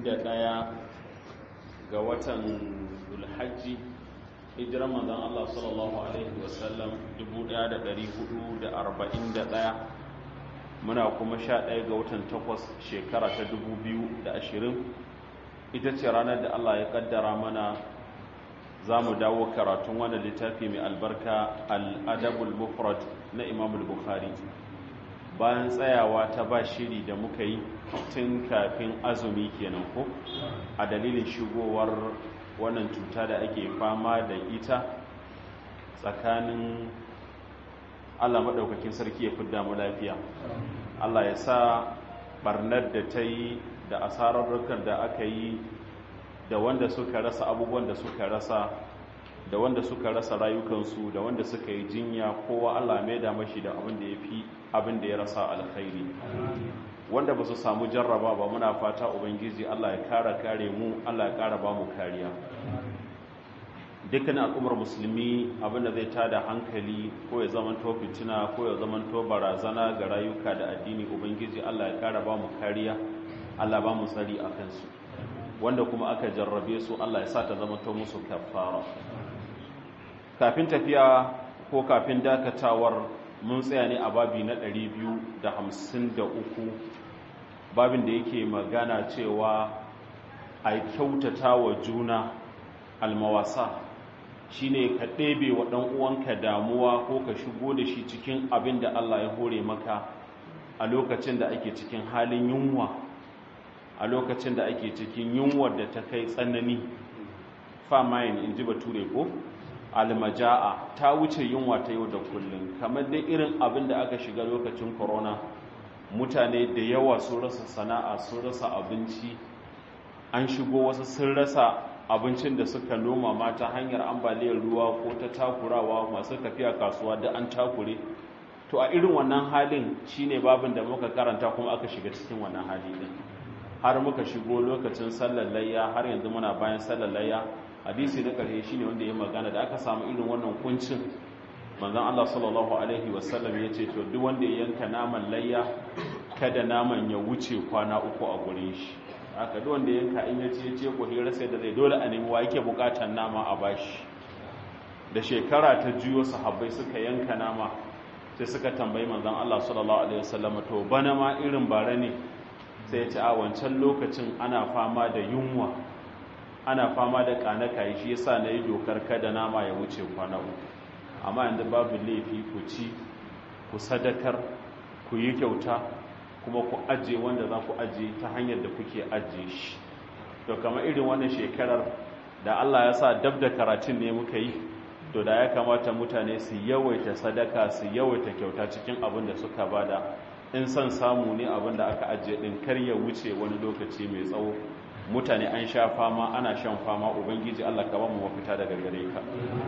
ɗaya ga watan Zulhajji hijiran manzon Allah sallallahu alaihi wasallam 1441 muna kuma 11 ga watan 8 shekara ta 2020 ita ce ranar da Allah ya kaddara mana za mu dawo karatun wannan littafi mai albarka al-adabul mufrad na Imam al-Bukhari bayan tsayawa ta ba shiri da muka yi tun kafin azumi kenan ko a dalilin shigowar wannan cuta da ake fama da ita tsakanin allah maɗaukakin sarki ya fidda mu lafiya allah ya sa barnar da ta yi da asararrukan da aka yi da wanda suka rasa abubuwan da suka rasa da wanda suka rasa rayukansu da wanda suka yi jinya kowa allah mai da mashi da abin da ya fi abin da ya rasa alkhairi wanda ba su samu jarraba ba muna fata ubangiji Allah ya kara kare mu Allah ya kara ba mu kariya dukkan al'ummar musulmi abinda zai tada hankali ko ya zamanto fitina ko ya zamanto barazana ga rayuka da addini ubangiji Allah ya kara ba mu kariya Allah ba mu tsari a kansu wanda kuma aka jarrabe su Allah ya sa ta zamanto musu kafara kafin tafiya ko kafin dakatawar mun tsaya ne a babi na 253 babin da yake magana cewa a kyautata wa juna almawasa shine ka ɗebe wa ɗan uwanka damuwa ko ka shigo da shi cikin abin da Allah ya hore maka a lokacin da ake cikin halin yunwa a lokacin da ake cikin yunwar da ta kai tsanani famayin in ji bature ko almaja'a ta wuce yunwa ta yau da kullum kamar dai irin abin da aka shiga lokacin corona mutane da yawa sun rasa sana'a sun rasa abinci an shigo wasu sun rasa abincin da suka noma ma ta hanyar ambaliyar ruwa ko ta takurawa masu tafiya kasuwa da an takure to a irin wannan halin shine babin da muka karanta kuma aka shiga cikin wannan hali din har muka shigo lokacin sallar layya har yanzu muna bayan sallar layya hadisi na ƙarshe shine wanda ya magana da aka samu irin wannan kuncin manzon Allah sallallahu alaihi wasallam ya ce to duk wanda ya yanka naman layya kada naman ya wuce kwana uku a gurin shi aka duk wanda ya yanka in ya ce ce ko hira sai da zai dole a nemi wa yake bukatar nama a bashi da shekara ta juyo sahabbai suka yanka nama sai suka tambayi manzon Allah sallallahu alaihi wasallam to bana ma irin bare ne sai ya ce a wancan lokacin ana fama da yunwa ana fama da kanaka shi yasa na yi dokar kada nama ya wuce kwana uku amma yanzu babu laifi ku ci ku sadakar ku yi kyauta kuma ku ajiye wanda za ku ajiye ta hanyar da kuke ajiye shi to kamar irin wannan shekarar da Allah ya sa dab da karatun ne muka yi to da ya kamata mutane su yawaita sadaka su yawaita kyauta cikin abin da suka bada in son samu ne abin da aka ajiye din kar ya wuce wani lokaci mai tsawo mutane an sha fama ana shan fama ubangiji Allah ka ba mu mafita daga gare ka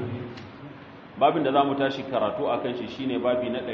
babin da zamu tashi karatu akan shi shine babi na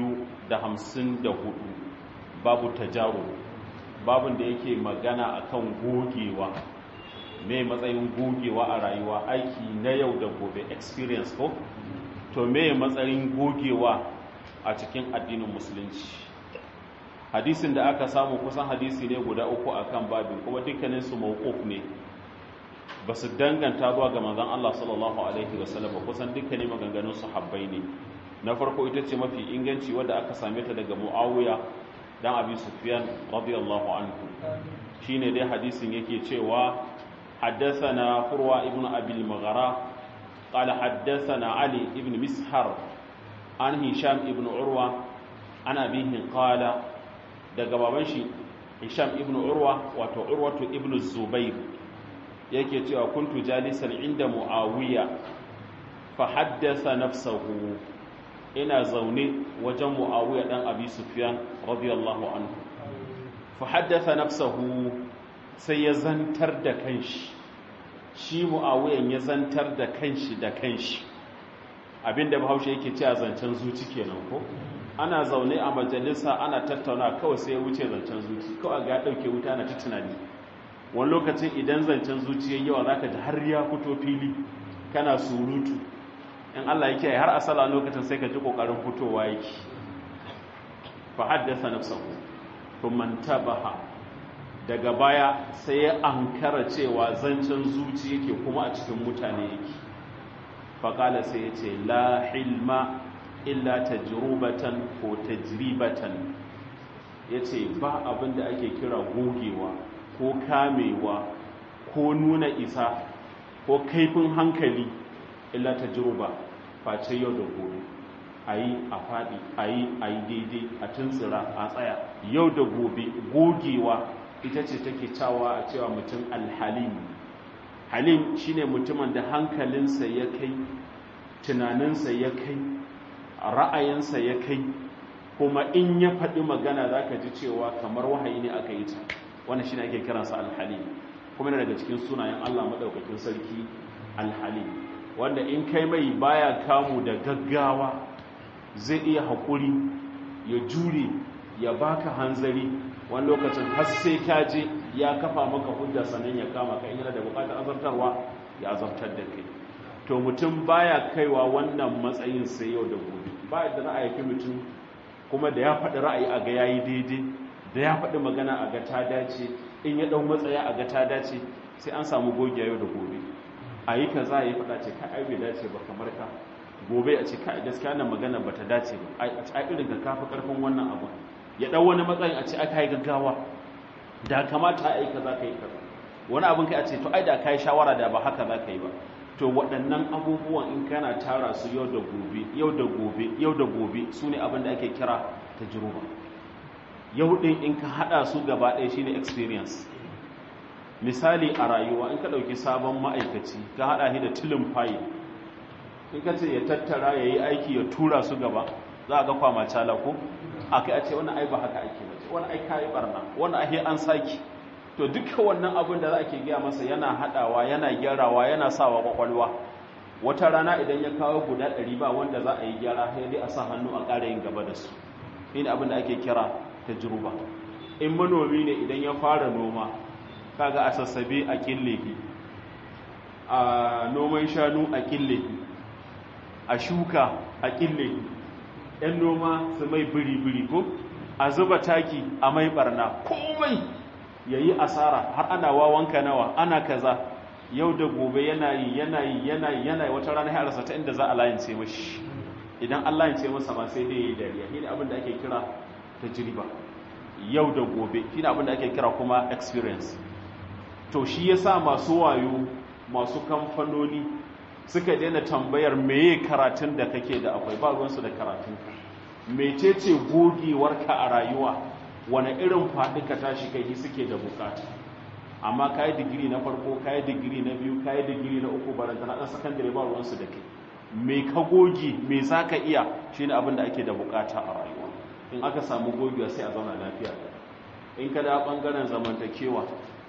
254 babu tajaru babin da yake magana akan gogewa me matsayin gogewa a rayuwa aiki na yau da gobe experience ko to me matsayin gogewa a cikin addinin musulunci hadisin da aka samu kusan hadisi ne guda uku akan babin kuma dukkanin su mawquf ne ba su danganta zuwa ga manzon Allah sallallahu alaihi wasallam kusan dukkanin maganganun sahabbai ne na farko ita ce mafi inganci wadda aka same ta daga Muawiya dan Abi Sufyan radiyallahu anhu shine dai hadisin yake cewa haddathana Furwa ibn Abi al-Maghara قال حدثنا علي ibn Mishar an Hisham ibn Urwa an abihi qala daga baban shi Hisham ibn Urwa wato Urwatu ibn Zubair yake cewa kuntu jalisan inda Muawiya fa haddasa nafsahu ina zaune wajen Muawiya dan Abi Sufyan radiyallahu anhu fa haddasa nafsahu sai ya zantar da kanshi shi Muawiyan ya zantar da kanshi da kanshi abinda Bahaushe yake cewa zancen zuci kenan ko ana zaune a majalisa ana tattauna kawai sai ya wuce zancen zuci kawai ga dauke wuta na ta tunani wani lokacin idan zancen zuciyar yawa zaka ji har ya fito fili kana surutu in Allah yake har asala lokacin sai ka ji kokarin fitowa yake fa haddasa nafsahu thumma tabaha daga baya sai ya ankara cewa zancen zuci yake kuma a cikin mutane yake faƙala sai ya ce la hilma illa tajrubatan ko tajribatan ya ce ba abin da ake kira gogewa ko kamewa ko nuna isa ko kaifin hankali illa tajruba face yau da gobe a yi a faɗi a yi a yi daidai a tuntsira a tsaya yau da gobe gogewa ita ce take cawa a cewa mutum alhalim halim shine mutumin da hankalinsa ya kai tunaninsa ya kai ra'ayinsa ya kai kuma in ya faɗi magana za ka ji cewa kamar wahayi ne aka yi ta wannan shine ake kiransa alhalim kuma yana daga cikin sunayen allah maɗaukakin sarki alhalim wanda in kai mai baya kamu da gaggawa zai iya haƙuri ya jure ya baka hanzari wani lokacin har sai ka je ya kafa maka hujja sannan ya kama ka in yana da bukatar azartarwa ya azartar da kai to mutum baya kaiwa wannan matsayin sai yau da gobe ba da ra'ayi fi mutum kuma da ya faɗi ra'ayi a ga yayi daidai da ya faɗi magana a ga ta dace in ya ɗau matsaya a ga ta dace sai an samu gogiya yau da gobe a yi kaza ya faɗa ce ka ai bai dace ba kamar ka gobe a ce kai gaskiya nan magana bata dace ba a irin ka kafa karfin wannan abu ya dau wani matsayin a ce aka yi gaggawa da kamata a yi kaza ka yi kaza wani abin kai a ce to ai da kai shawara da ba haka za ka yi ba to waɗannan abubuwan in kana tara su yau da gobe yau da gobe yau da gobe su ne abin da ake kira tajruba yau din in ka hada su gaba ɗaya shine experience misali a rayuwa in ka ɗauki sabon ma'aikaci ka hada shi da tilin fayil in ka ce ya tattara ya yi aiki ya tura su gaba za a ga kwama cala ko a kai a ce wani ai ba haka ake ba wani ai kayi barna wani ai an saki to duka wannan abin da za a ke gaya masa yana haɗawa yana gyarawa yana sawa kwakwalwa wata rana idan ya kawo guda ɗari ba wanda za a yi gyara sai dai a sa hannu a ƙara yin gaba da su shine abin da ake kira tajruba in manomi ne idan ya fara noma kaga a sassabe a killehi a noman shanu a killehi a shuka a kille ‘yan noma su mai biri-biri ko a zuba taki a mai barna komai ya yi asara har ana wawanka nawa ana kaza yau da gobe yana yi yana yi yana yi yana yi wata rana ya rasa ta inda za a layance mashi idan an layance masa ma sai dai ya yi dariya shi ne abin da ake kira ta jiriba yau da gobe shi ne abin da ake kira kuma experience to shi ya sa masu wayo masu kamfanoni suka daina tambayar meye karatun da kake da akwai ba ruwansu da karatun mecece gogewarka a rayuwa wani irin faɗi ka tashi kai suke da bukata amma kayi digiri na farko kayi digiri na biyu kayi digiri na uku baranta na ɗan sakandare ba ruwansu da kai me ka goge me za ka iya shi ne abin da ake da bukata a rayuwa in aka samu gogewa sai a zauna lafiya in ka da ɓangaren zamantakewa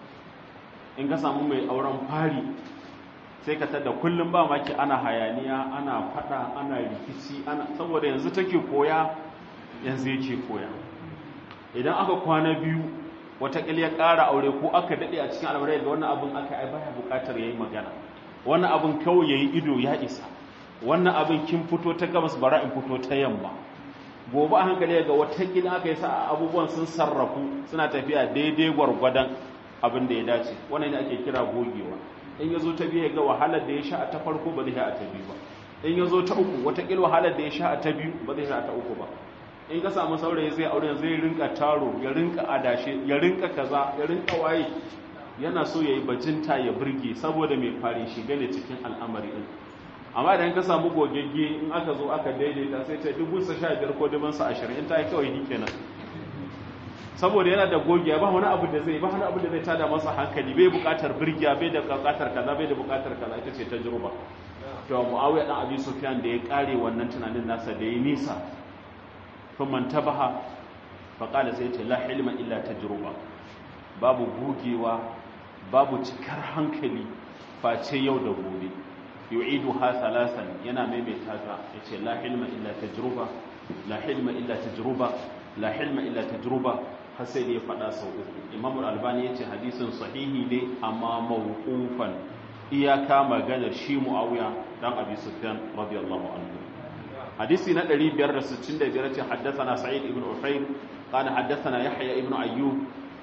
in ka samu mai auren fari sai ka tada kullum ba maki ana hayaniya ana fada ana rikici ana saboda yanzu take koya yanzu yake koya idan aka kwana biyu watakila ya ƙara aure ko aka daɗe a cikin al'amurai da wannan abin aka ai baya buƙatar ya yi magana wannan abin kawai ya yi ido ya isa wannan abin kin fito ta gabas bara in fito ta yamma gobe a hankali ga watakila aka yi sa abubuwan sun sarrafu suna tafiya daidai gwargwadon abin da ya dace wannan ne ake kira gogewa in ya zo ta biyu ga wahalar da ya sha a ta farko ba zai sha a ta biyu ba in ya zo ta uku watakila wahalar da ya sha a ta biyu ba zai sha a ta uku ba in ka samu saurayi zai aure zai rinka taro ya rinka adashe ya rinka kaza ya rinka waye yana so ya yi bajinta ya burge saboda mai fari shiga ne cikin al'amari din amma idan ka samu gogegge in aka zo aka daidaita sai ta dubu sa sha biyar ko dubu sa ashirin in ta yi kawai ni kenan saboda yana da gogiya ba wani abu da zai ba wani abu da zai tada masa hankali bai bukatar birgiya bai da bukatar kaza bai da bukatar kaza ita ce tajruba to muawiya dan abi sufyan da ya kare wannan tunanin nasa da ya nisa kuma tabaha fa qala sai ce la ilma illa tajruba babu gogewa babu cikar hankali face yau da gobe yu'idu ha salasan yana maimaita ta yace la ilma illa tajruba la ilma illa tajruba la ilma illa tajruba har sai da ya faɗa sau uku imamu albani ya ce hadisin sahihi ne amma mawqufan iyaka maganar shi muawiya dan abi sufyan radiyallahu anhu hadisi na 565 ce haddathana sa'id ibn ufayr qala haddathana yahya ibn ayyub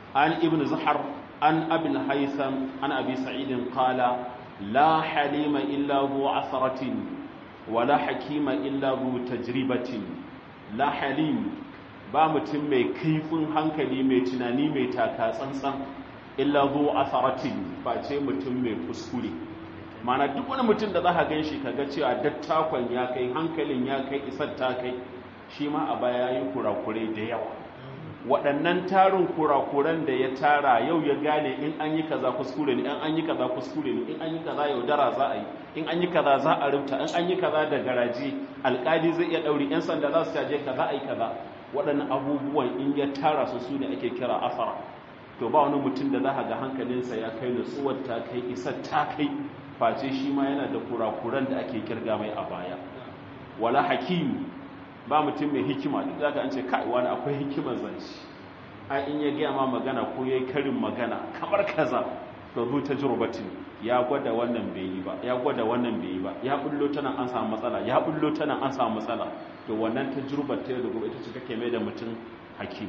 an ibn zahar an abin haitham an abi sa'idin qala la halima illa zu asaratin wa la hakima illa zu tajribatin la halim ba mutum mai kaifin hankali mai tunani mai taka tsantsan illa zu asaratin ba ce mutum mai kuskure mana duk wani mutum da za ka gan shi kaga cewa dattakon ya kai hankalin ya kai isar ta kai shi ma a baya yi kurakurai da yawa waɗannan tarin kurakuran da ya tara yau ya gane in an yi kaza kuskure ne in an yi kaza kuskure ne in an yi kaza yaudara za a yi in an yi kaza za a rubuta in an yi kaza da garaji alƙali zai iya ɗauri 'yan sanda za su caje kaza a yi kaza waɗannan abubuwan in ya tara su su ne ake kira asara to ba wani mutum da za ka ga hankalinsa ya kai nutsuwar ta kai isar ta kai face shi ma yana da kurakuran da ake kirga mai a baya wala hakim ba mutum mai hikima duk zaka an ce kai wani akwai hikimar zance ai in ya gaya ma magana ko yayi karin magana kamar kaza to zu ta jurbatin ya gwada wannan bai yi ba ya gwada wannan bai yi ba ya bullo ta nan an samu matsala ya bullo ta nan an samu matsala to wannan ta jurbar ta da gobe ita ce kake mai da mutum hakim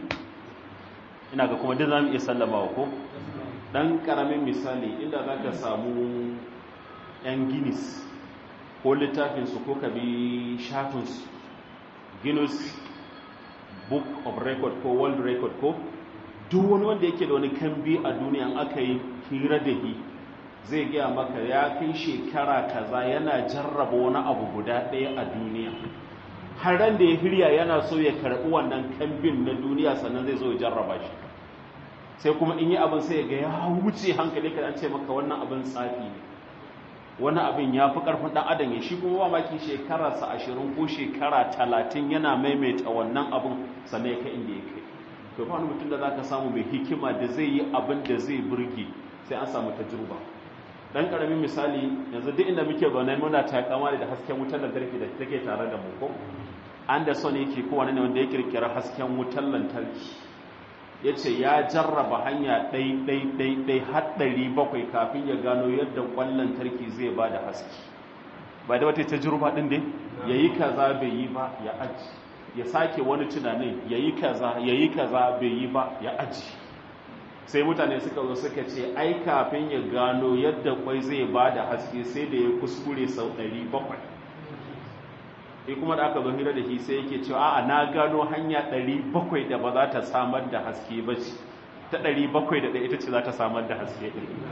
ina ga kuma duk zamu iya sallama ko dan karamin misali inda zaka samu yan guinness ko littafinsu ko ka bi shafinsu guinness book of record ko world record ko duk wani wanda yake da wani kambi a duniya aka yi hira da hi zai gaya maka ya kai shekara kaza yana jarraba wani abu guda ɗaya a duniya har ran da ya hirya yana so ya karɓi wannan kambin na duniya sannan zai zo ya jarraba shi sai kuma in yi abin sai ga ya wuce hankali ka an ce maka wannan abin tsafi ne wani abin ya fi ƙarfin ɗan adam ya shi kuma ba maki shekararsa ashirin ko shekara talatin yana maimaita wannan abin sannan ya kai inda ya kai to fa wani mutum da za ka samu mai hikima da zai yi abin da zai burge sai an samu tajruba dan ƙaramin misali yanzu duk inda muke zaune muna takama da hasken wutar lantarki da take tare da mu ko Anderson yake ko wani ne wanda ya kirkira hasken wutar lantarki ya ce ya jarraba hanya ɗai-ɗai-ɗai haɗari bakwai kafin ya gano yadda ƙwallon tarki zai ba da haske ba da wata ta jirba ɗin dai ya yi kaza bai yi ba ya aji ya sake wani tunanin ya yi kaza ya yi kaza bai yi ba ya aji sai mutane suka zo suka ce ai kafin ya gano yadda kwai zai ba da haske sai da ya kuskure sau ɗari bakwai sai kuma da aka zo hira da shi sai yake cewa a na gano hanya 700 da ba za ta samar da haske ba ce ta 700 da ita ce za ta samar da haske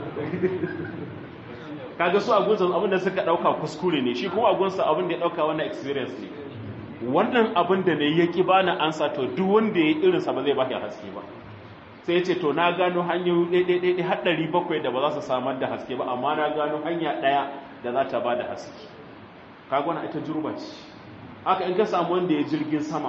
kaga su agunsa abin da suka dauka kuskure ne shi kuma agunsa abin da ya dauka wannan experience ne wannan abin da ne ya ki bani ansa to duk wanda ya irinsa ba zai ba haske ba sai ya ce to na gano hanyoyi ɗaiɗaiɗaiɗai har 700 da ba za su samar da haske ba amma na gano hanya ɗaya da za ta ba da haske kaga wannan ita jurba ce haka in ka samu wanda ya jirgin sama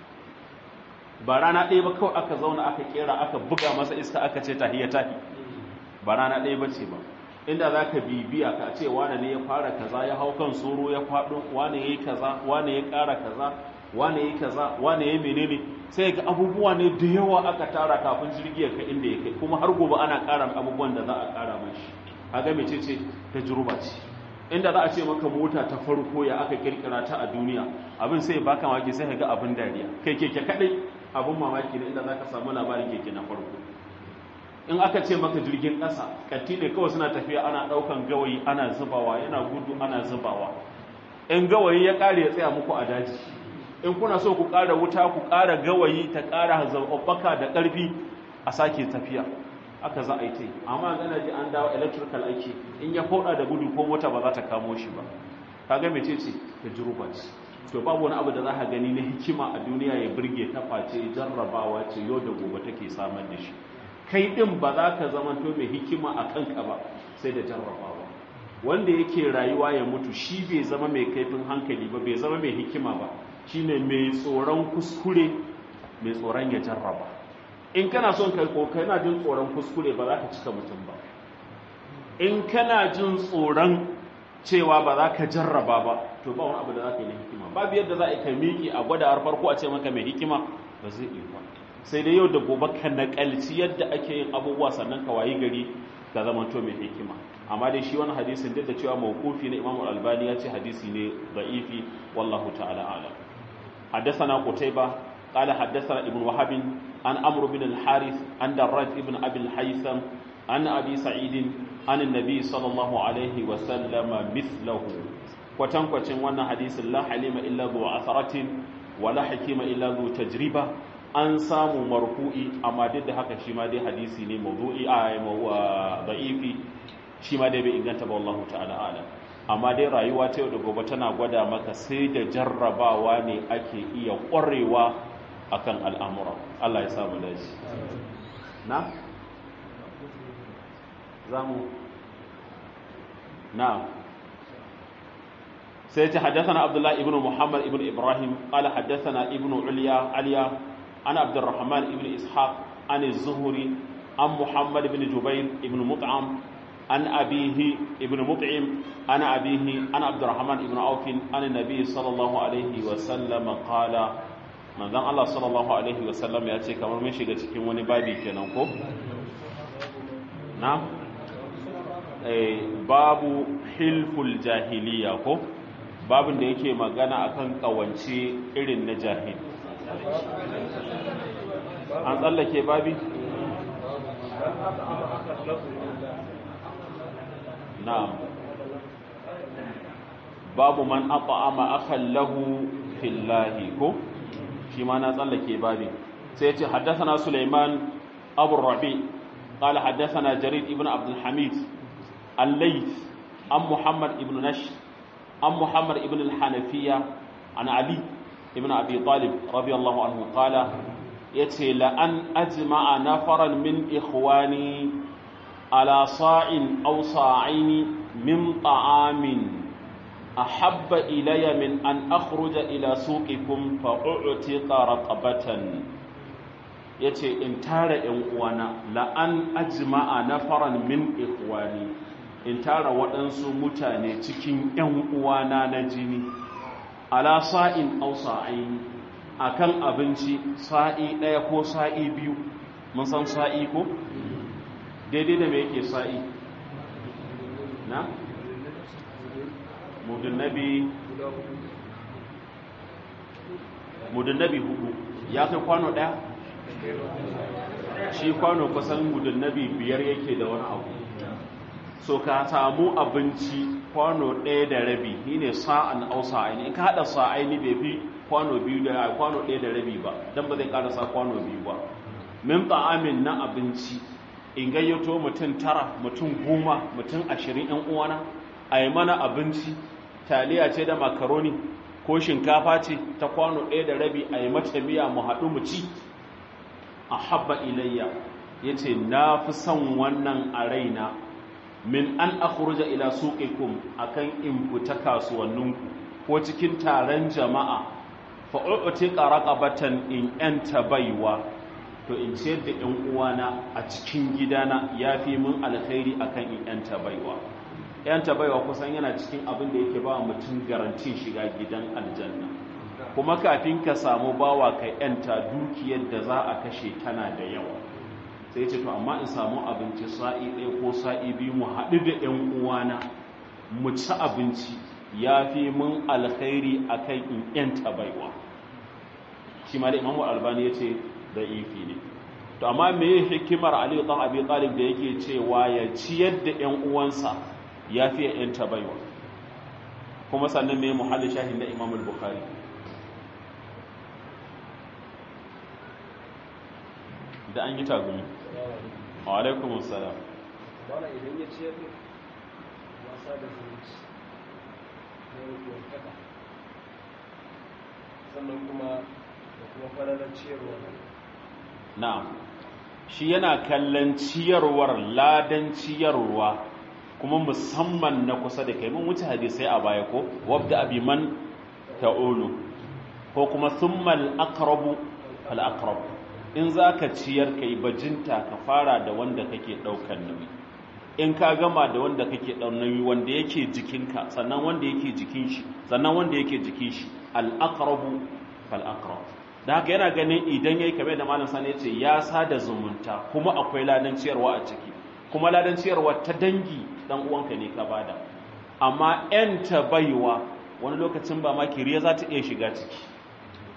ba rana ɗaya ba kawai aka zauna aka kera aka buga masa iska aka ce tahiya tahi ba rana ɗaya ba ce ba inda za ka bibiya ka ce wane ne ya fara kaza ya hau kan soro ya faɗo wane ya yi kaza wane ya ƙara kaza wane ya yi kaza wane ya menene sai ga abubuwa ne da yawa aka tara kafin jirgi ya kai inda ya kai kuma har gobe ana ƙara abubuwan da za a ƙara mashi kaga mece ce ta juruba ce inda za a ce maka mota ta farko ya aka kirkira ta a duniya abin sai baka mamaki sai ga abin dariya kai keke kadai abin mamaki ne inda za ka samu labarin keke na farko in aka ce maka jirgin ƙasa katti ne kawai suna tafiya ana ɗaukan gawayi ana zubawa yana gudu ana zubawa in gawayi ya ƙare ya tsaya muku a daji in kuna so ku ƙara wuta ku ƙara gawayi ta ƙara zaɓaɓɓaka da ƙarfi a sake tafiya aka za a yi ta yi amma gana ji an dawo electrical aiki in ya foda da gudu ko mota ba za ta kamo shi ba kaga mece ce ta jiruba ce to babu wani abu da za ka gani na hikima a duniya ya birge ta face jarrabawa ce yau da gobe take samar da shi kai din ba za ka zama to mai hikima a kanka ba sai da jarrabawa wanda yake rayuwa ya mutu shi bai zama mai kaifin hankali ba bai zama mai hikima ba shine mai tsoron kuskure mai tsoron ya jarraba in kana son kai ko kana jin tsoron kuskure ba za ka cika mutum ba in kana jin tsoron cewa ba za ka jarraba ba to ba wani abu da za ka yi na hikima babu yadda za a kai miki a gwada har farko a ce maka mai hikima ba zai iya ba sai dai yau da gobe ka nakalci yadda ake yin abubuwa sannan ka wayi gari ka zama to mai hikima amma dai shi wani hadisin duk da cewa mawqufi na Imam Al-Albani ya ce hadisi ne da'ifi wallahu ta'ala a'lam حدثنا قتيبة قال حدثنا ابن وهب an amr bin al-harith an darraj ibn abi al-haytham an abi sa'id an annabi sallallahu alaihi wa sallama mithlahu kwatankwacin wannan hadisin la halima illa zu asaratin wa la hakima illa zu tajriba an samu marfu'i amma duk da haka shi ma dai hadisi ne mawdu'i a da'ifi shi ma dai bai inganta ba wallahu ta'ala alam amma dai rayuwa ta yau da gobe tana gwada maka sai da jarrabawa ne ake iya ƙwarewa akan al'amura Allah ya samu daji na? zamu na sai ta haddasa abdullahi ibn muhammad ibn ibrahim ƙala haddasa ibn uliya aliya ana abdurrahman ibn ishaq an zuhuri an muhammad ibn jubair ibn mut'am عن أبيه ابن مطعم عن أبيه عن عبد الرحمن ابن عوف عن النبي صلى الله عليه وسلم قال من ذن الله صلى الله عليه وسلم يأتي كما من شيء cikin wani babi kenan ko na eh babu hilful jahiliya ko babin da yake magana akan kawance irin na jahil an tsallake babi نعم باب من أطعم أخا له في الله كو فيما نزل بابي سيتي حدثنا سليمان أبو الربيع قال حدثنا جرير ابن عبد الحميد الليث عن محمد ابن نشر عن محمد ابن الحنفية عن علي ابن أبي طالب رضي الله عنه قال يتي لأن أجمع نفرا من إخواني على صاع أو صاعين من طعام أحب إلي من أن أخرج إلى سوقكم فأعتق رقبة yace in tara ‘yan uwana la'an ajma'a nafaran min ikhwani in tara waɗansu mutane cikin ‘yan uwana na jini ala sa'in au sa'ain akan abinci sa'i ɗaya ko sa'i biyu mun san sa'i ko daidai da mai yake sa'i na? mudunnabi mudunnabi hudu ya kai kwano ɗaya? shi kwano kusan mudunnabi biyar yake da wani abu so ka samu abinci kwano ɗaya da rabi shi ne sa'an au sa'aini in ka haɗa sa'aini bai fi kwano biyu da kwano ɗaya da rabi ba don ba zai ƙarasa kwano biyu ba min ta'amin na abinci in gayyato mutum tara mutum goma mutum ashirin yan uwana a yi mana abinci taliya ce da makaroni ko shinkafa ce ta kwano ɗaya da rabi a yi mata miya mu haɗu mu ci a habba ilayya ya ce na fi son wannan a raina min an akhruja ila suqikum akan in fita kasuwanninku ko cikin taron jama'a fa u'tiqa raqabatan in anta baiwa to in ciyar da ‘yan uwana a cikin gidana ya fi mun alkhairi akan in ‘yanta baiwa ‘yanta baiwa kusan yana cikin abin da yake ba mutum garantin shiga gidan aljanna kuma kafin ka samu bawa ka ‘yanta dukiyar da za a kashe tana da yawa sai ce to amma in samu abinci sa'i ɗaya ko sa'i biyu mu haɗu da ‘yan uwana mu ci abinci ya fi mun alkhairi akan in ‘yanta baiwa shi ma da imamu albani ya ce da ifi ne to amma me hikimar Ali dan Abi Talib da yake cewa ya ciyar da ƴan uwansa ya fi ƴan tabaiwa kuma sannan me muhalli shahin da Imam al-Bukhari da an yi tagumi wa alaikum assalam bana idan ya ciyar wasa da zumunci na rukuwar kada sannan kuma da kuma fararar ciyarwa na'am shi yana kallon ciyarwar ladan ciyarwa kuma musamman na kusa da kai mun wuce hadisai a baya ko wabda abi man ta'ulu ko kuma thummal aqrabu fal aqrab in zaka ciyar kai bajinta ka fara da wanda kake daukan nauyi in ka gama da wanda kake daukan nauyi wanda yake jikinka sannan wanda yake jikin shi sannan wanda yake jikin shi al aqrabu fal aqrab da haka yana ganin idan yayi kamar da malam sani yace ya sada zumunta kuma akwai ladan ciyarwa a ciki kuma ladan ciyarwa ta dangi dan uwanka ne ka bada amma yan ta baiwa wani lokacin ba ma kiriya za ta iya shiga ciki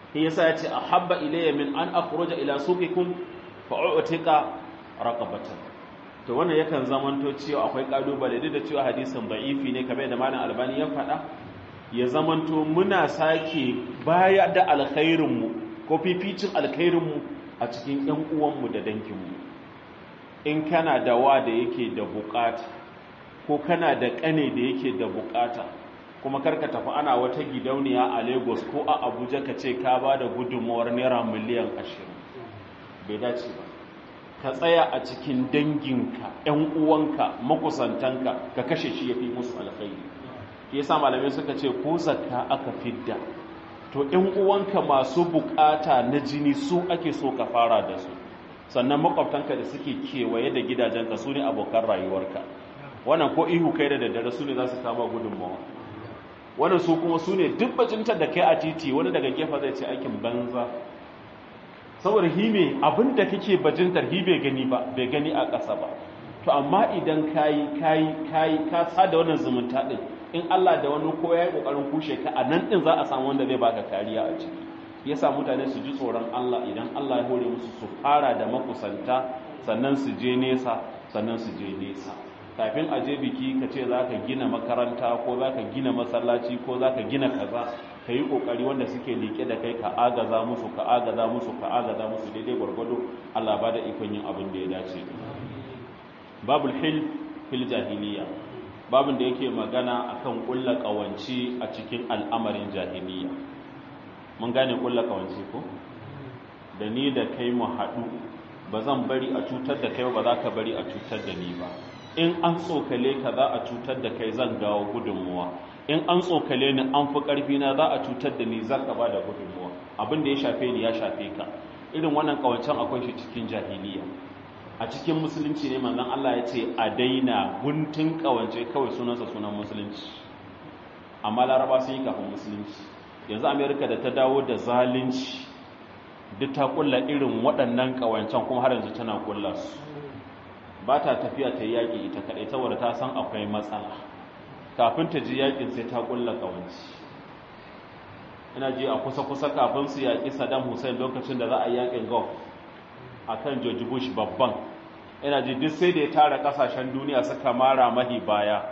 shi yasa ya ce ahabba ilayya min an akhruja ila suqikum fa u'tika raqabatan to wannan yakan zamanto cewa akwai kalubale duk da cewa hadisin da'ifi ne kamar da malam albani ya faɗa ya zamanto muna sake baya da alkhairinmu ko fificin alkhairinmu a cikin ‘yan uwanmu da danginmu in kana da wa da yake da bukata ko kana da ƙane da yake da bukata kuma karka tafi ana wata gidauniya a lagos ko a abuja ka ce ka ba da gudunmawar naira miliyan ashirin bai dace ba ka tsaya a cikin danginka ‘yan uwanka makusantanka ka kashe shi ya fi musu alkhairi yasa malamai suka ce ko zakka aka fidda to ɗan uwanka masu bukata na jini su ake so ka fara da su sannan makwabtanka da suke kewaye da gidajenka su ne abokan rayuwarka wannan ko ihu kai da daddare su ne za su kama gudunmawa wannan su kuma su ne duk bajintar da kai a titi wani daga gefa zai ce aikin banza saboda hime abinda kake bajintar hi bai gani ba bai gani a ƙasa ba to amma idan kayi kayi kayi ka sada wannan zumunta din in Allah da wani ko ya yi ƙoƙarin kushe ka a nan ɗin za a samu wanda zai baka kariya a ciki ya sa mutane su ji tsoron Allah idan Allah ya hore musu su fara da makusanta sannan su je nesa sannan su je nesa kafin a je biki ka ce za ka gina makaranta ko za ka gina masallaci ko za ka gina kaza ka yi ƙoƙari wanda suke liƙe da kai ka agaza musu ka agaza musu ka agaza musu daidai gwargwado Allah ba da ikon yin abin da ya dace babul hil fil jahiliya babin da yake magana akan kulla kawance a cikin al'amarin jahiliya mun gane kulla kawance ko da ni da kai mu haɗu ba zan bari a cutar da kai ba za ka bari a cutar da ni ba in an tsokale ka za a cutar da kai zan gawo gudunmuwa in an tsokale ni an fi ƙarfi na za a cutar da ni zan ka ba da gudunmuwa abin da ya shafe ni ya shafe ka irin wannan kawancen akwai shi cikin jahiliya a cikin musulunci ne manzon Allah ya ce a daina guntun kawance kawai sunansa sunan musulunci amma laraba sun yi kafin musulunci yanzu amerika da ta dawo da zalunci duk ta kulla irin waɗannan kawancen kuma har yanzu tana kulla su ba ta tafiya ta yi yaƙi ita kaɗai saboda ta san akwai matsala kafin ta ji yaƙin sai ta kulla kawanci ina ji a kusa-kusa kafin su yaƙi saddam hussein lokacin da za a yi yaƙin gulf a kan george bush babban ina ji duk sai da ya tara kasashen duniya suka mara mahi baya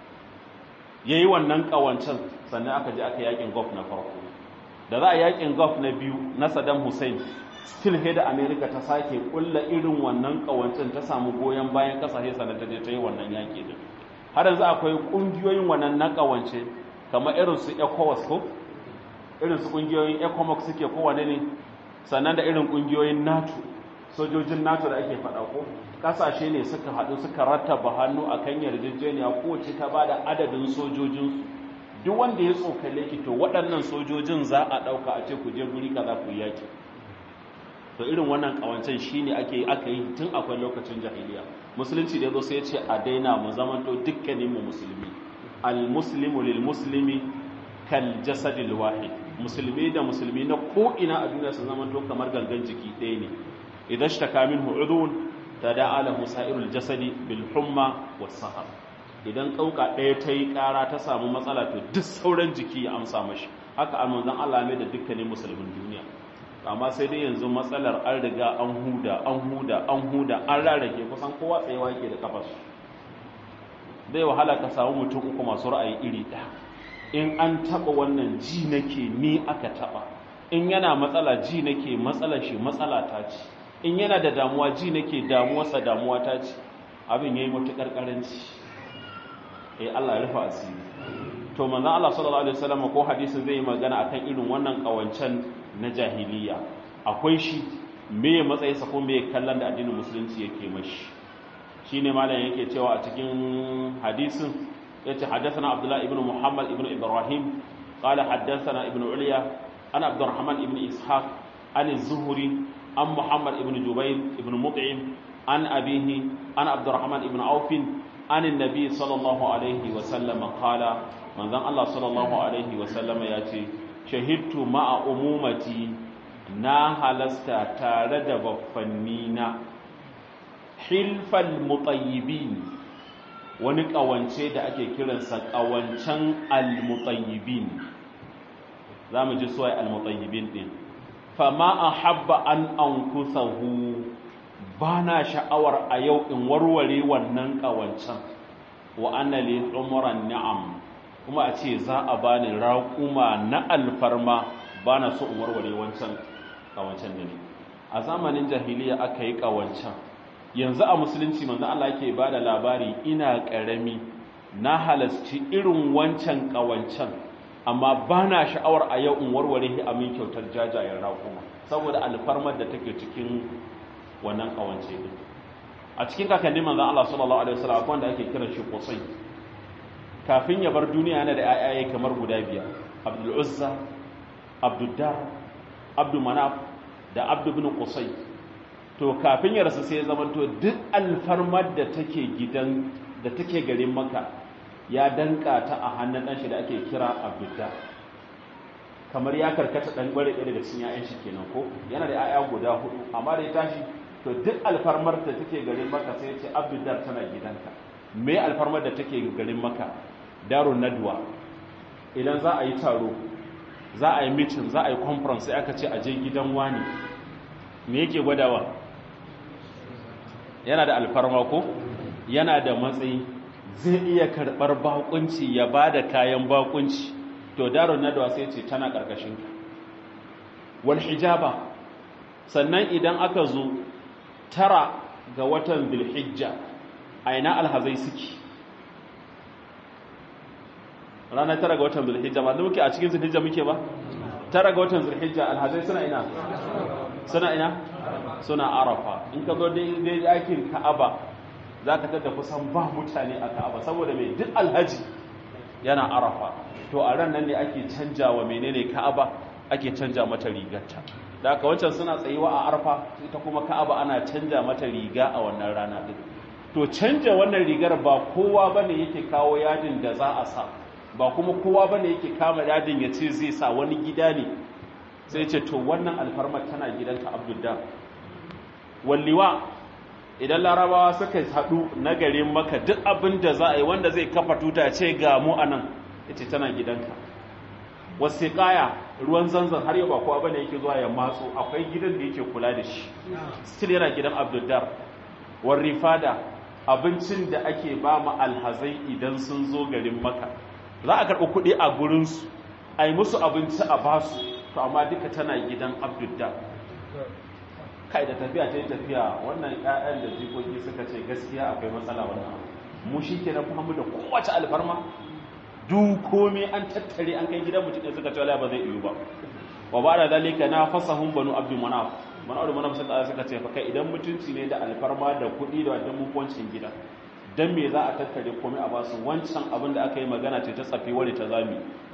ya yi wannan kawancin sannan aka ji aka yakin gulf na farko da za a yakin gulf na biyu na saddam hussein still he da america ta sake kulla irin wannan kawancin ta samu goyon bayan kasashe sannan ta je ta yi wannan yaki din har yanzu akwai kungiyoyin wannan na kawance kamar irin su ecowas ko irin su kungiyoyin ecomox suke kowane ne sannan da irin kungiyoyin nato sojojin nato da ake faɗa ko ƙasashe ne suka haɗu suka rattaba hannu a kan yarjejeniya kowace ta ba da adadin sojojinsu duk wanda ya tsokale ki to waɗannan sojojin za a ɗauka a ce ku je guri kaza ku yaki to irin wannan ƙawancen shi ne ake aka yi tun akwai lokacin jahiliya musulunci da ya zo sai ya ce a daina mu zamanto dukkanin mu musulmi al-muslimu lil muslimi kal jasadil wahid musulmi da musulmi na ko ina a duniya su zamanto kamar gangan jiki ɗaya ne idan shtaka minhu udhun tada'a lahu sa'irul jasadi bil humma was sahar idan kauka ɗaya ta yi ƙara ta samu matsala to duk sauran jiki ya amsa mashi haka almanzan Allah mai da dukkanin musulmin duniya amma sai dai yanzu matsalar an riga an huda an huda an huda an rarrake kusan kowa tsayewa yake da kafar zai wahala ka samu mutum uku masu ra'ayi iri ɗaya in an taɓa wannan ji nake ni aka taɓa in yana matsala ji nake matsalar shi matsala ta ce in yana da damuwa ji nake damuwarsa damuwa ta ce abin ya yi matuƙar ƙaranci eh Allah ya rufa asiri to manzon Allah sallallahu alaihi wasallam ko hadisin zai yi magana akan irin wannan kawancan na jahiliya akwai shi me ya matsayi sa ko me ya kallon da addinin musulunci yake mashi shine malam yake cewa a cikin hadisin yace haddathana Abdullah ibn Muhammad ibn Ibrahim qala haddathana ibn Ulya ana Abdurrahman ibn Ishaq an az-Zuhri an Muhammad ibn Jubair ibn Mut'im an abihi an Abdurrahman ibn Auf an annabi sallallahu alaihi wa sallam qala manzon Allah sallallahu alaihi wa sallam yace shahidtu ma'a umumati na halasta tare da baffannina hilfal mutayyibin wani kawance da ake kiransa kawancen al-mutayyibin za mu ji suwai al-mutayyibin din fama ahabba an ankusahu bana sha'awar a yau in warware wannan kawancan wa anna li umran ni'am kuma a ce za a bani raƙuma na alfarma bana so in warware wancan kawancan da ne a zamanin jahiliya aka yi kawancan yanzu a musulunci manzo Allah yake bada labari ina karami na halasci irin wancan kawancan amma bana sha'awar a yau in warware shi a min kyautar jajayen raƙuma saboda alfarmar da take cikin wannan kawance din a cikin kakannin manzon Allah sallallahu alaihi wasallam akwai wanda ake kiran shi Qusay kafin ya bar duniya yana da ayaye kamar guda biyar Abdul Uzza Abdul Dar Abdul Manaf da Abdul ibn Qusay to kafin ya rasu sai ya zamanto duk alfarmar da take gidan da take garin Makka ya danka ta a hannun dan shi da ake kira Abdul Dar kamar ya karkata dan bare ɗaya daga cikin ƴaƴan shi kenan ko yana da ƴaƴa guda hudu amma da ya tashi to duk alfarmar da take garin maka sai ce abdullar tana gidanka me alfarmar da take garin maka darun nadwa idan za a yi taro za a yi meeting za a yi conference sai aka ce a je gidan wani me yake gwadawa yana da alfarma ko yana da matsayi zai iya karɓar bakunci ya ba da kayan bakunci to darun nadwa sai ce tana ƙarƙashin wal hijaba sannan idan aka zo tara ga watan bilhijja a ina alhazai suke ranar tara ga watan bilhijja ba da muke a cikin zulhijja muke ba tara ga watan zulhijja alhazai suna ina suna ina suna arafa in ka zo dai aikin ka'aba za ka tada kusan ba mutane a ka'aba saboda mai duk alhaji yana arafa to a ran nan ne ake canja wa menene ka'aba ake canja mata rigarta da aka wancan suna tsayuwa a arfa ita kuma ka'aba ana canja mata riga a wannan rana din to canja wannan rigar ba kowa bane yake kawo yadin da za a sa ba kuma kowa bane yake kama yadin ya ce zai sa wani gida ne sai ce to wannan alfarmar tana gidanka abdullah walliwa idan larabawa suka haɗu na garin maka duk abin da za a yi wanda zai kafa tuta ce ga mu anan ita tana gidanka wasiƙaya ruwan zanzan har yau ba kowa bane yake zuwa ya matso akwai gidan da yake kula da shi still yana gidan abduldar warrifada abincin da ake ba mu alhazai idan sun zo garin maka za a karɓi kuɗi a gurinsu a yi musu abinci a basu to amma duka tana gidan abduldar kai da tafiya ta yi tafiya wannan 'ya'yan da jikoki suka ce gaskiya akwai matsala wannan mu shi ke na fahimu da kowace alfarma duk komai an tattare an kai gidan mutum suka ce ba zai iyo ba wa ba da dalika na fasahun banu abdu manaf banu abdu manaf suka suka ce fa kai idan mutunci ne da alfarma da kuɗi da wadda mukuwancin gida dan me za a tattare komai a basu wancan abin da aka yi magana ce ta tsafi wani ta zami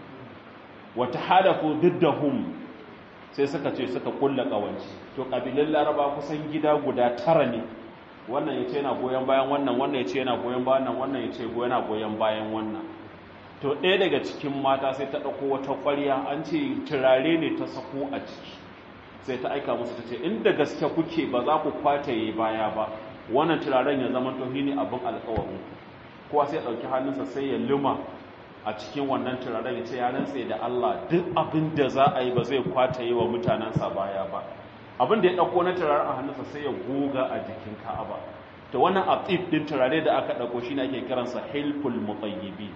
wa tahadafu diddahum sai suka ce suka kulla kawanci to kabilan laraba kusan gida guda tara ne wannan yace yana goyen bayan wannan wannan yace yana goyen bayan wannan wannan yace yana goyen bayan wannan to ɗaya daga cikin mata sai ta ɗauko wata ƙwarya an ce turare ne ta sako a ciki sai ta aika musu ta ce inda gaske kuke ba za ku kwataye baya ba wannan turaren ya zama tohi ne abin alƙawarin kowa sai ɗauki hannunsa sai ya luma a cikin wannan turaren ya ce ya rantse da Allah duk abin da za a yi ba zai kwataye wa mutanensa baya ba abin da ya ɗauko na turaren a hannunsa sai ya goga a jikin ka'aba to wannan atif din turare da aka ɗauko shi ne ake kiransa hilful mutayyibi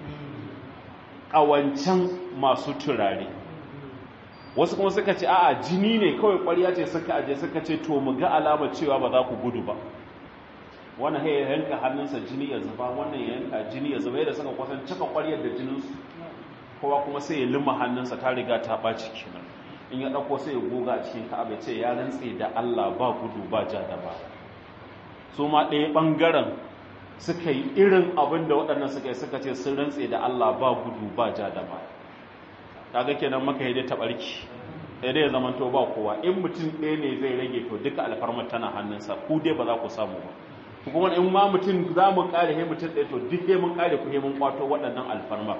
ƙawancan masu turare wasu kuma suka ce a'a jini ne kawai ƙwarya ce suka aje suka ce to mu ga alama cewa ba za ku gudu ba wannan ya yanka hannunsa jini ya zuba wannan ya yanka jini ya zuba yadda suka kwasan cika ƙwaryar da jininsu kowa kuma sai ya lima hannunsa ta riga ta ɓaci kenan in ya ɗauko sai ya goga a cikin ka'aba ce ya rantse da Allah ba gudu ba ja da ba su ma ɗaya ɓangaren suka yi irin abin da waɗannan suka yi suka ce sun rantse da Allah ba gudu ba ja da ba kaga kenan maka yi dai taɓarki sai dai ya zama to ba kowa in mutum ɗaya ne zai rage to duka alfarmar tana hannunsa ku dai ba za ku samu ba kuma in ma mutum za mu ƙare he mutum ɗaya to duk he mun ƙare ku he mun kwato waɗannan alfarmar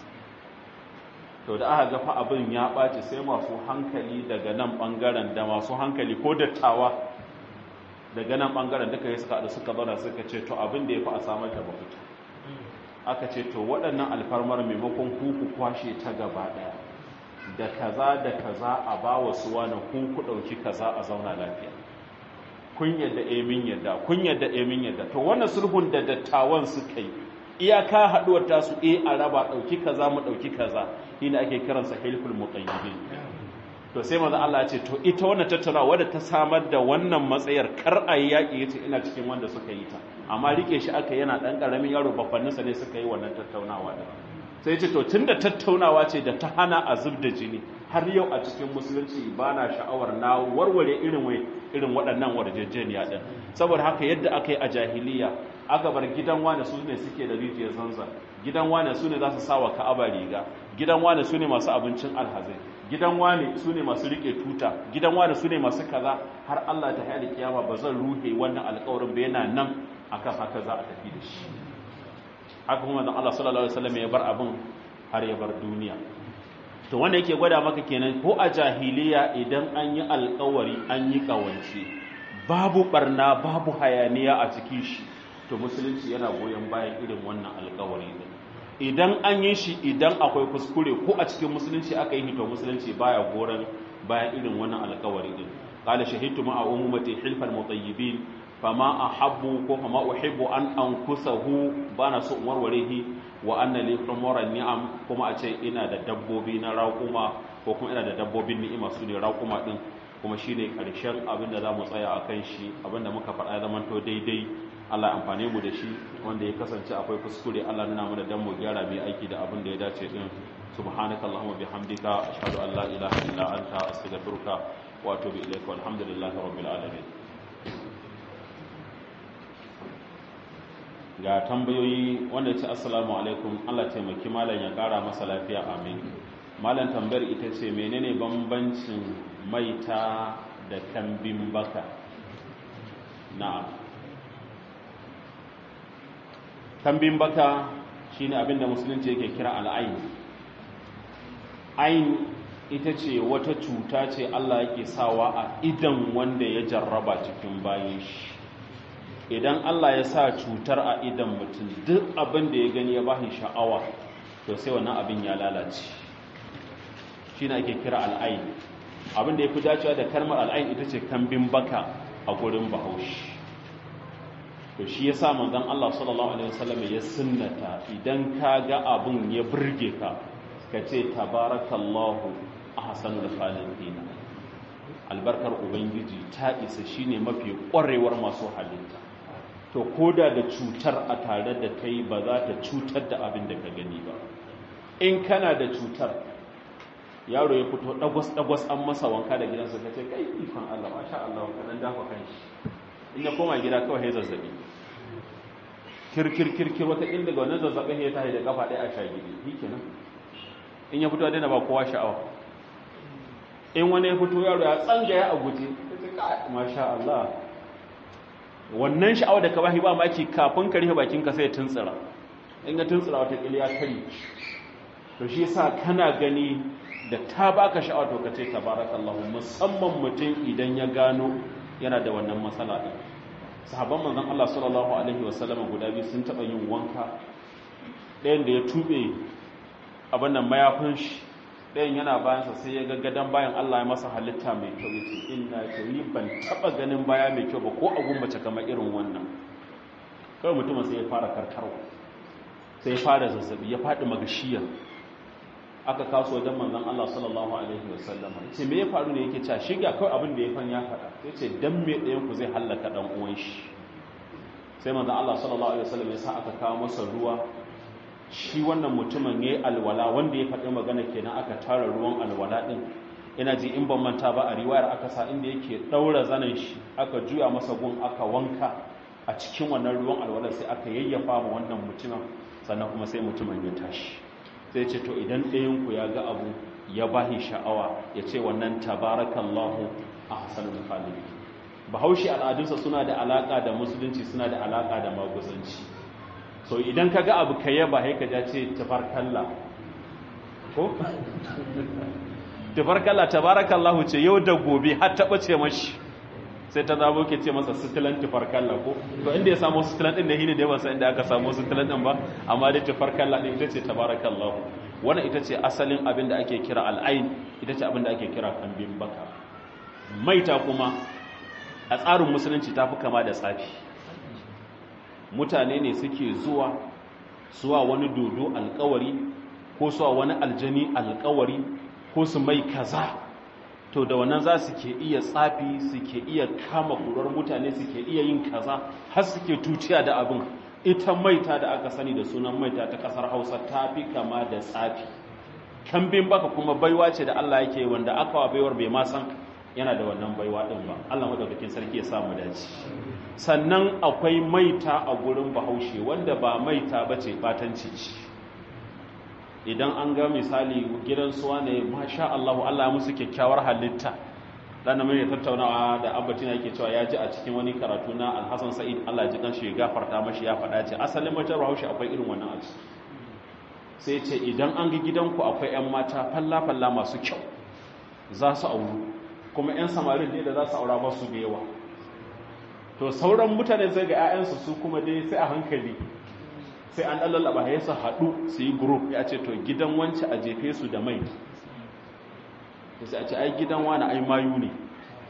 to da aka gafa abin ya ɓaci sai masu hankali daga nan ɓangaren da masu hankali ko dattawa daga nan ɓangaren duka ya suka haɗu suka zauna suka ce to abin da ya fi a samar da mafita aka ce to waɗannan alfarmar maimakon ku ku kwashe ta gaba ɗaya da kaza da kaza a ba wa su wani kun ku ɗauki kaza a zauna lafiya kun yadda emin yadda kun yadda emin yadda to wannan sulhun da dattawan suka yi iyaka haɗuwar tasu e a raba ɗauki kaza mu ɗauki kaza shine ake kiransa hilful muqayyidin to sai maza Allah ce to ita wannan tattaunawa wadda ta samar da wannan matsayar kar a yi yaƙi yace ina cikin wanda suka yi ta amma rike shi aka yana ɗan ƙaramin yaro bafanninsa ne suka yi wannan tattaunawa da sai ce to tunda tattaunawa ce da ta hana a zub da jini har yau a cikin musulunci ba na sha'awar na warware irin wai irin waɗannan warjejeniya ɗin saboda haka yadda aka yi a jahiliya aka bar gidan wane su ne suke da rijiyar zanzan gidan wane su ne za su sawa ka'aba riga gidan wane su ne masu abincin alhazai gidan wane su ne masu rike tuta gidan wane su ne masu kaza har Allah ta hayar kiyama ba zan ruhe wannan alƙawarin ba yana nan akan haka za a tafi da shi haka kuma dan Allah sallallahu alaihi wasallam ya bar abin har ya bar duniya to wanda yake gwada maka kenan ko a jahiliya idan an yi alƙawari an yi kawance babu barna babu hayaniya a cikin shi to musulunci yana goyon bayan irin wannan alƙawari din idan an yi shi idan akwai kuskure ko a cikin musulunci aka yi to musulunci baya goron bayan irin wannan alƙawari din qala shahidtu ma'a ummati hilfal mutayyibin fama ahabbu ko fama uhibbu an ankusahu bana so warwarehi wa anna li humuran ni'am kuma a ce ina da dabbobi na raƙuma ko kuma ina da dabbobin ni'ima su ne raƙuma din kuma shine karshen abin da zamu tsaya akan shi abin da muka faɗa zaman to daidai Allah amfane mu da shi wanda ya kasance akwai kuskure Allah nuna mana dan mu gyara mai aiki da abin da ya dace din subhanakallahumma bihamdika ashhadu an la ilaha illa anta astaghfiruka wa atubu ilaika walhamdulillahi rabbil alamin ga tambayoyi wanda ce assalamu alaikum Allah taimaki malam ya kara masa lafiya amin malam tambayar ita ce menene bambancin maita da kambin baka na'am kambin baka shine abinda musulunci yake kira al'ain ain ita ce wata cuta ce Allah yake sawa a idan wanda ya jarraba cikin bayan shi idan Allah ya sa cutar a idan mutum duk abin da ya gani ya bashi sha'awa to sai wannan abin ya lalace shi ake kira al'ain abin da ya fi dacewa da kalmar al'ain ita ce kambin baka a gurin bahaushe to shi ya sa manzon Allah sallallahu alaihi wasallam ya sunnata idan ka ga abin ya burge ka ka ce tabarakallahu ahsanul khaliqin albarkar ubangiji ta isa shine mafi ƙwarewar masu halitta to koda da cutar a tare da kai ba za ta cutar da abin da ka gani ba in kana da cutar yaro ya fito dagwas-dagwas an masa wanka da gidansa ka ce kai ikon Allah masha Allah wanka dan dafa kanshi in ya koma gida kawai ya zazzabi kirkir-kirkir wata inda ga wannan zazzabin ya tashi da kafa ɗaya a shagidi shi kenan in ya fito ya daina ba kowa sha'awa in wani ya fito yaro ya tsangaya a guje masha Allah wannan sha'awa da ka bashi ba maki kafin ka rufe bakin ka sai ya tuntsira in ya tuntsira wata kiliya kari to shi yasa kana gani da ta baka sha'awa to ka ce tabarakallahu musamman mutum idan ya gano yana da wannan matsala din sahabban manzon Allah sallallahu alaihi wasallam guda biyu sun taba yin wanka ɗayan da ya tube abin nan mayafin shi ɗayan yana bayansa sai ya gaggadan bayan Allah ya masa halitta mai kyau ya ce ina ce ni ban taɓa ganin baya mai kyau ba ko a gumbace kamar irin wannan kawai mutumin sai ya fara karkarwa sai ya fara zazzabi ya faɗi magashiyar aka kaso wajen manzon Allah sallallahu alaihi wasallam ce me ya faru ne yake cewa shiga kawai abin da ya fan ya faɗa sai ce dan me ɗayan ku zai hallaka dan uwan shi sai manzon Allah sallallahu alaihi wasallam ya sa aka kawo masa ruwa shi wannan mutumin ya yi alwala wanda ya faɗi magana kenan aka tara ruwan alwala ɗin ina ji in ban manta ba a riwayar aka sa inda yake ɗaura zanen shi aka juya masa gun aka wanka a cikin wannan ruwan alwala sai aka yayyafa ma wannan mutumin sannan kuma sai mutumin ya tashi sai ce to idan ɗayanku ya ga abu ya bahi sha'awa ya ce wannan tabarakallahu a hasanul khaliqi bahaushe al'adunsa suna da alaka da musulunci suna da alaka da maguzanci so idan ka ga abu ka yaba haika ja ce tabarkalla ko? tabarkalla tabarakallahu ce yau da gobe har taɓa ce mashi sai ta zabo ke ce masa sitilan tabarkalla ko to inda ya samu sitilan ɗin da hini da yawan sa inda aka samu sitilan ɗin ba amma dai tabarkalla ɗin ita ce tabarakallahu wannan ita ce asalin abin da ake kira al'ain ita ce abin da ake kira kambin baka maita kuma a tsarin musulunci ta fi kama da tsafi mutane ne suke zuwa suwa wani dodo alkawari ko suwa wani aljani alkawari ko su mai kaza to da wannan za su ke iya tsafi suke iya kama kurar mutane suke iya yin kaza har suke tuciya da abin ita maita da aka sani da sunan maita ta kasar hausa ta fi kama da tsafi kambin baka kuma baiwa ce da allah yake wanda aka wa baiwar bai ma san yana da wannan baiwa din ba allah madaukakin sarki ya samu dace sannan akwai maita a gurin bahaushe wanda ba maita ba ce batanci ce idan an ga misali gidan suwa ne masha allahu allah musu kyakkyawar halitta dan mai tattaunawa da abbatina yake cewa ya ji a cikin wani karatu na alhassan sa'id allah ji kan shi gafarta mashi ya faɗa ce asalin matar bahaushe akwai irin wannan abu sai ce idan an ga gidanku akwai 'yan mata falla-falla masu kyau za su auru kuma 'yan samarin ne da za su aura ba su da yawa to sauran mutane zai ga 'ya'yansu su kuma dai sai a hankali sai an ɗan lallaba ya su haɗu su yi group ya ce to gidan wance a jefe su da mai sai a ce ai gidan wani ai mayu ne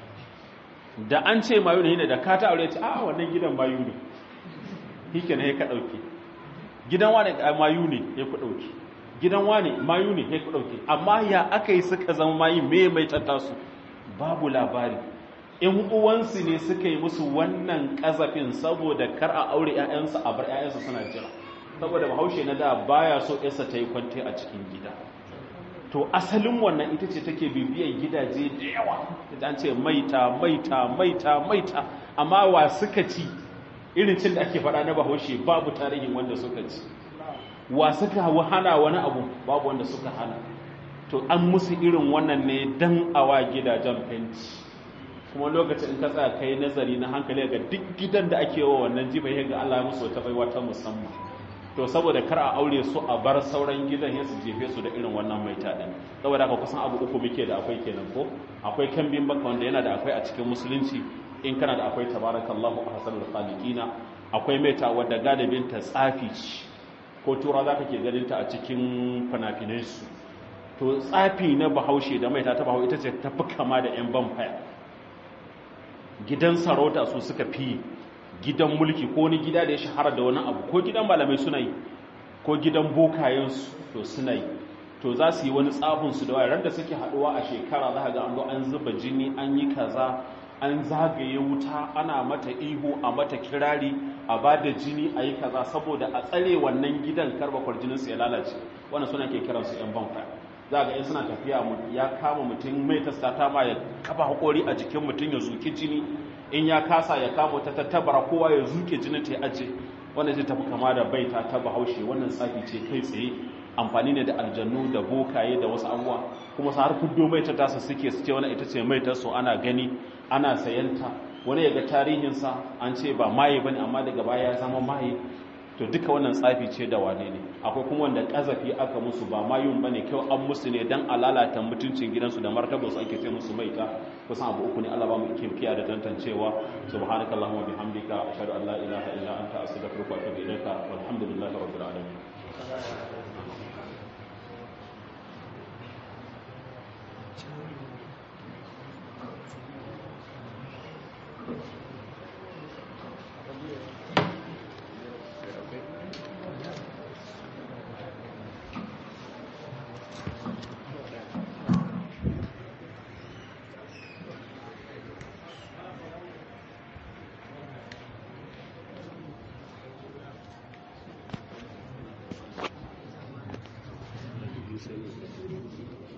da an ce mayu ne da ka ta aure ce a wannan gidan mayu ne hike ne ka ɗauke gidan wani mayu ne ya ku ɗauke gidan wani mayu ne ya ku ɗauke amma ya aka yi suka zama mayu me mai tattasu babu labari in uwansu ne suka yi musu wannan ƙazafin saboda kar a aure 'ya'yansu a bar 'ya'yansu suna jira saboda bahaushe na da baya so yarsa ta yi kwante a cikin gida to asalin wannan ita ce take bibiyan gidaje da yawa an ce maita maita maita maita amma wa suka ci irin cin da ake faɗa na bahaushe babu tarihin wanda suka ci wa suka hana wani abu babu wanda suka hana to an musu irin wannan ne dan awa gidajen fenti kuma lokacin in ka tsaya kai nazari na hankali ga duk gidan da ake wa wannan jiba ga Allah ya musu wata baiwa ta musamman to saboda kar a aure su a bar sauran gidan ya su jefe su da irin wannan maita din saboda haka kusan abu uku muke da akwai kenan ko akwai kambin baka wanda yana da akwai a cikin musulunci in kana da akwai tabarakallahu ahsanul khaliqina akwai maita wadda galibin ta tsafi ce ko tura zaka ke ganin ta a cikin fina su to tsafi na bahaushe da maita ta bahaushe ita ce ta fi kama da yan vampire gidan sarauta su suka fi gidan mulki ko wani gida da ya shahara da wani abu ko gidan malamai suna yi ko gidan bokayensu to suna yi to za su yi wani tsabinsu da wayar da suke haduwa a shekara za ga an zo an zuba jini an yi kaza an zagaye wuta ana mata ihu a mata kirari a ba da jini a yi kaza saboda a tsare wannan gidan karbakwar jininsu ya lalace wannan suna ke kiransu yan banka za ga in suna tafiya ya kama mutum mai tasta ma ya kafa hakori a jikin mutum ya zuki jini in ya kasa ya kama ta tattabara kowa ya zuke jinin ta ya aje wannan zai tafi kama da baita ta bahaushe wannan tsafi ce kai tsaye amfani ne da aljannu da bokaye da wasu abubuwa kuma su har kuddo mai ta tasa suke su ce wani ita ce mai taso ana gani ana sayanta wani ya ga tarihinsa an ce ba maye bane amma daga baya ya zama maye to duka wannan tsafi ce da wane ne akwai kuma wanda kazafi aka musu ba mayun bane kyau an musu ne dan alalata mutuncin gidansu da martabar su ake ce musu maita kusan abu uku ne Allah ba mu kimkiya da tantancewa subhanakallahumma bihamdika ashhadu an la ilaha illa anta astaghfiruka wa atubu ilaika walhamdulillahi rabbil alamin Thank you.